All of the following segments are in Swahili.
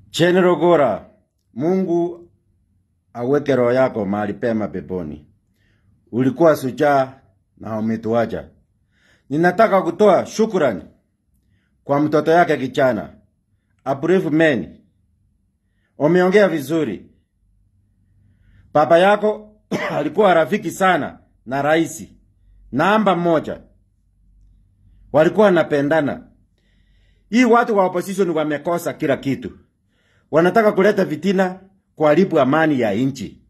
General Gora, Mungu aweke roho yako mahali pema peponi. Ulikuwa sujaa na umetuacha. Ninataka kutoa shukrani kwa mtoto yake kichana. A brave man. Umeongea vizuri. Baba yako alikuwa rafiki sana na rais. Namba moja. Walikuwa wanapendana. Hii watu wa opposition wamekosa kila kitu. Wanataka kuleta vitina kuharibu amani ya nchi.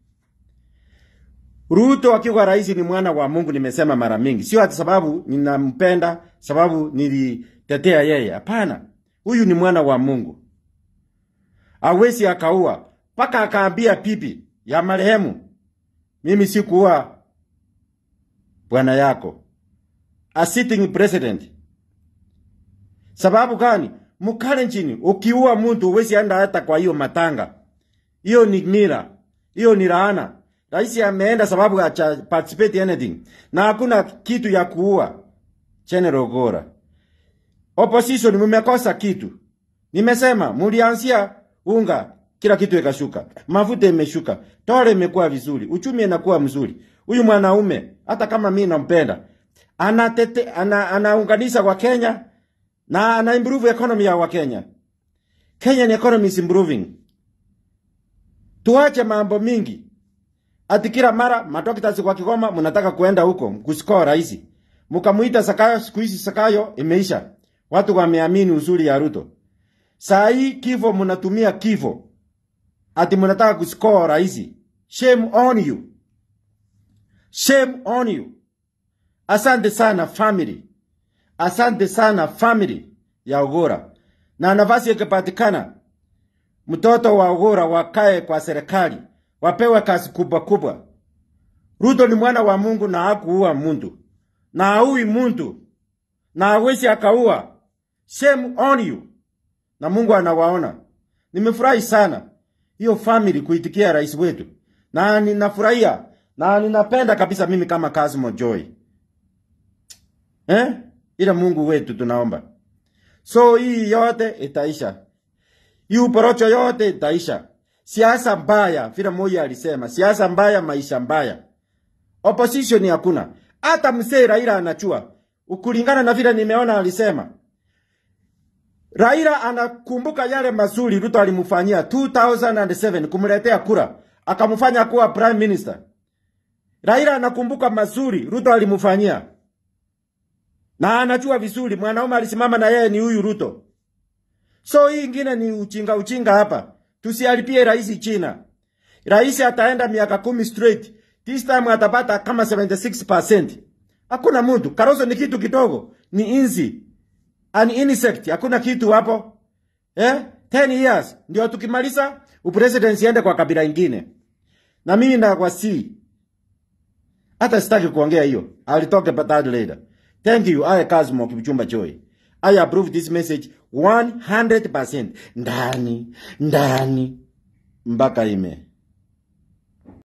Ruto akiwa rais ni mwana wa Mungu, nimesema mara mingi. Sio ati sababu ninampenda, sababu nilitetea yeye. Hapana, huyu ni mwana wa Mungu. Awezi akaua mpaka akaambia pipi ya marehemu, mimi sikuua bwana yako, a sitting president. Sababu gani? Mukale nchini, ukiua mtu uwezi enda hata kwa hiyo matanga. Hiyo ni mira, hiyo ni laana. Rais ameenda sababu haja participate anything, na hakuna kitu ya kuua. General Gora, opposition mumekosa kitu. Nimesema mulianzia unga, kila kitu ikashuka, mafuta imeshuka, tore imekuwa vizuri, uchumi inakuwa mzuri. Huyu mwanaume hata kama mimi nampenda, anatete ana, anaunganisha kwa Kenya na ana improve economy ya Wakenya. Kenyan economy is improving. Tuache mambo mingi. Ati kila mara madokta kwa Kigoma mnataka kuenda huko kusikoa rais. Mkamuita Sakayo, siku hizi Sakayo imeisha. Watu wameamini uzuri ya Ruto. Saa hii kifo mnatumia kifo. Ati mnataka kusikoa rais. Shame on you. Shame on you. Asante sana family. Asante sana family ya Ugora. Na nafasi ikipatikana mtoto wa Ugora wakae kwa serikali, wapewe kazi kubwa kubwa. Ruto ni mwana wa Mungu na hakuua muntu na haui muntu na hawezi akaua. Shame on you. Na Mungu anawaona. Nimefurahi sana hiyo family kuitikia rais wetu, na ninafurahia na ninapenda kabisa mimi kama Kasmo Joy eh? Ila Mungu wetu tunaomba. So hii yote itaisha. Hii uporocho yote itaisha. Siasa mbaya, vile moja alisema, siasa mbaya, maisha mbaya. Opposition hakuna. Hata mzee Raila anachua. Ukulingana na vile nimeona alisema. Raila anakumbuka yale mazuri Ruto alimfanyia 2007 kumletea kura, akamfanya kuwa prime minister. Raila anakumbuka mazuri Ruto alimfanyia. Na anajua vizuri mwanaume alisimama na yeye ni huyu Ruto. So hii ingine ni uchinga uchinga hapa. Tusialipie rais China. Rais ataenda miaka kumi straight. This time atapata kama 76%. Hakuna mtu. Karoso ni kitu kidogo. Ni inzi. An insect. Hakuna kitu hapo. Eh? 10 years. Ndio tukimaliza upresidency ende kwa kabila ingine. Na mimi na kwa si. Hata sitaki kuongea hiyo. I'll talk about that later. Thank you. I Kazmo Kipchumba Joy. I approve this message 100%. Ndani, ndani, mpaka ime.